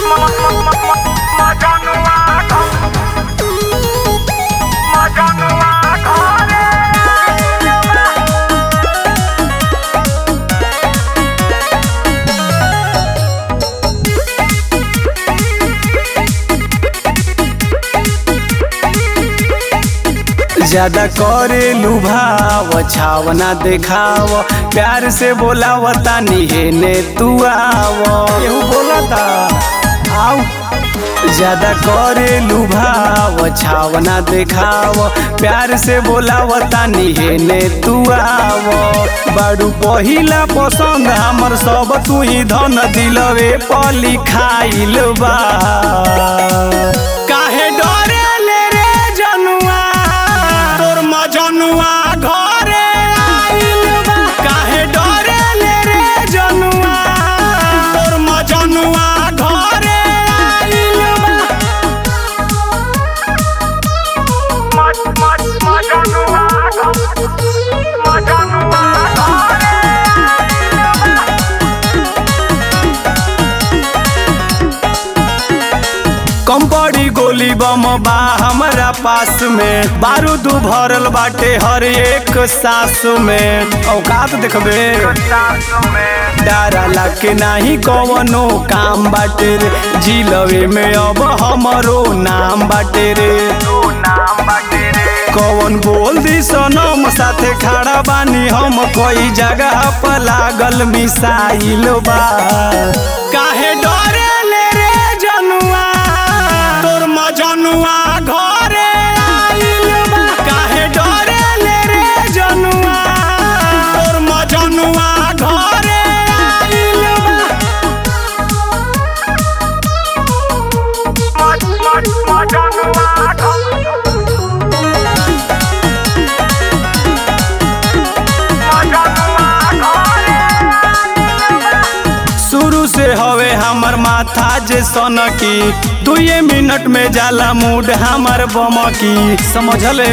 ज्यादा करे लुभाव छावना देखाव प्यार से बोलाव तानी हेने तू आव केहू बोलता आव ज्यादा करे लुभाव छावना देखाव प्यार से बोलाव तानी हेने तू आव बाड़ू पहिला पसंद हमर सब तू ही धन दिलवे पली खाइल बा काहे डरे ले रे जनुआ तोर मजनुआ घरे आइल बा काहे डरे ले रे जनुआ तोर मजनुआ घरे आइल बा कम पड़ी गोली बम बा हमरा पास में बारूद भरल बाटे हर एक सास में औकात देखबे डारा लाके नाही कवनो काम बाटे रे जिलवे में अब हमरो नाम बाटे रे कवन बोल दी सनम साथे खड़ा बानी हम कोई जगह पर लागल मिसाइल बा काहे डरे ले रे जनुआ तोर मजनुआ घरे आइल बा काहे डरे ले रे जनुआ तोर मजनुआ घरे आइल बा शुरू से हवे हमर माथा जे सनकी दुए मिनट में जाला मूड हमर बमकी समझले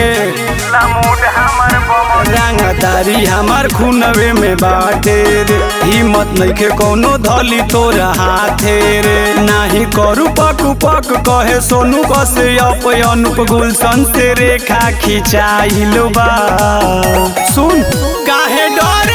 रंगदारी हमर खूनवे में बाटे रे हिम्मत नइखे कोनो धली तोरा हाथे रे नाही करू पक पक कहे सोनू कसे अप अनुप गुलशन से रेखा खिंचाइल बा सुन काहे डरे